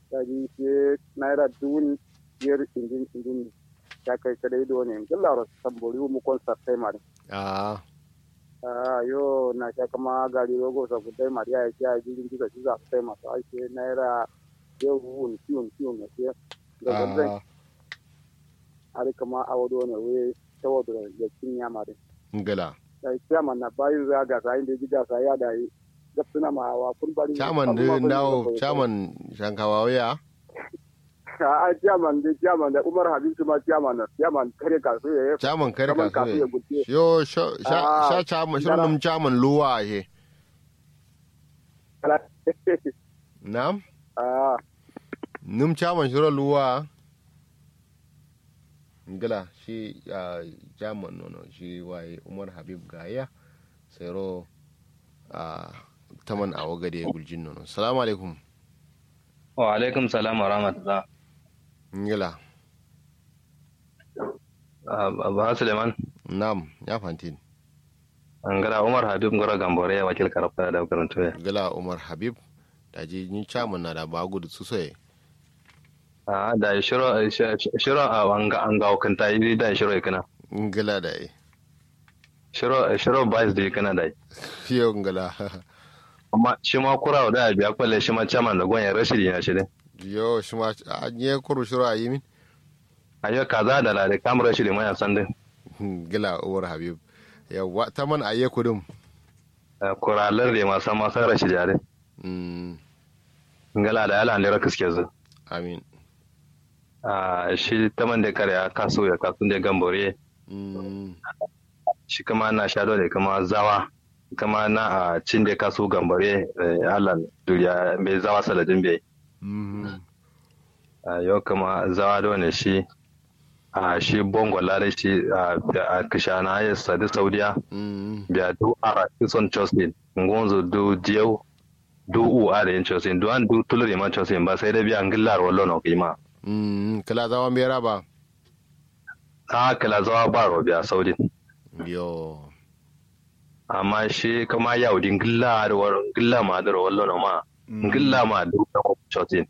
da ji ke naira dun yar indin indin ya kai kadai do ne gilla ro sambori mu kon sartai mari a ah yo na ka kama gari rogo sa kudai mari ya ya ji ji ga ji za sai masu ake naira yo wun kiun kiun ne ke da zan a ari kama awodo ne we tawodo ya kinya mari ngala da chairman na bayu za ga sai da ji ga sai ya da yi gapsuna ma wa kun bari chairman da dawo chairman shankawa waya a chairman da chairman da Umar Habib kuma chairman na chairman kare ka so ya chairman kare Chairman ka kafin ya so guje. yo sha sha Ah, sha chairman dara- shirin chairman luwa he nam ah num chairman shirin luwa ngala shi a chairman nono shi waye umar habib gaya sayro a taman a wagade guljin nono salamu alaikum wa alaikum salam wa rahmatullah ngala ba suleiman nam ya fantin an gada umar habib ngoro gambore ya wakil karfa da karanto ya gala umar habib da ji ni chairman na da bagu da su soye a da shiro shiro a wanga an ga kanta yi da shiro kana ngala da yi shiro shiro vice da kana da fiye ngala amma shi ma kura da biya kwalle shi ma chairman da gwan ya rashidi ya shi dai yo shi ma a nye kuru shiru a yi min ayo kaza da la da kam rashidi ma ya san din gila umar habib yawa ta man a yi kudin kuralar da ma san ma san rashidi ya dai Mm, ngala da yala ne rakiske zu amin a shi taman da kare ya kaso ya kaso da gambore Mm, shi kama na sha dole kama zawa kama na a cin da kaso gambare alan duriya mai zawa saladin bai mm, a yau kama zawa dole shi a shi bongo lare shi a kishana ya sadi saudiya mm, biya du a kison chosin ngonzo du diyau du u a da yin chosin du an du tulure ma chosin ba sai da biya ngillar wallo na kima mm, kala zawa mera ba a kala zawa ba robiya saudin yo amma shi kama yaudin gilla da war gilla ma da wallo na ma gilla ma du chosin